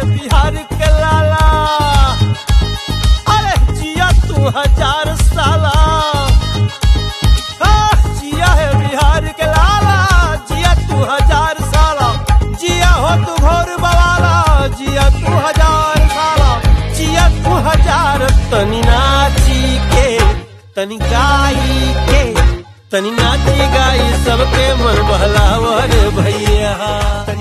बिहार के लाला अरे जिया तू हजार साला आह, जिया है बिहार के लाला जिया तू हजार साला जिया हो तू घोर बवाला जिया तू हजार साला जिया तू हजार तनी नाची के तनी गाई के तनी नाची गाई सबके मन बहलावर भैया